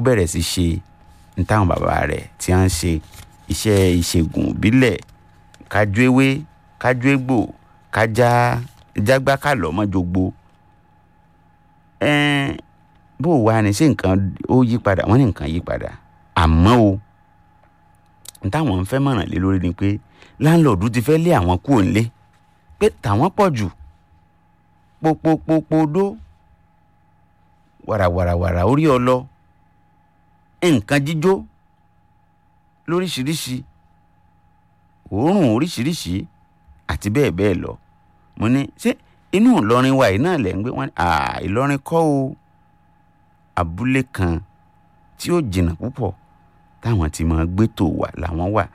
bẹ̀rẹ̀ sí ṣe ní táwọn bàbá rẹ̀ tí wọ́n ń ṣe iṣẹ́ ìṣègùn ìbílẹ̀ kájú ewé kájú egbò kájá jágbá kálọ̀ mọ́jogbo ẹ̀ẹ́n bó o wá ní sí nǹkan ó yí padà wọ́n ní nǹkan yí padà àmọ́ o ní táwọn ń fẹ́ mọ̀ràn lé lórí ni pé láńlọ́ọ̀dù ti fẹ́ lé àwọn kúrò ńlé pé tàwọn pọ̀ jù pópópópódó wàràwàràwàrà orí ọlọ nǹkan jíjó lóríṣiríṣi òórùn oríṣiríṣi àti bẹ́ẹ̀ bẹ́ẹ̀ lọ mo ní ṣé inú Ìlọrin wa yìí náà lẹ̀ ń gbé wọn Ìlọrin kọ́ o abúlé kan tí ó jìnnà púpọ̀ táwọn ti máa gbé tò wà làwọn wà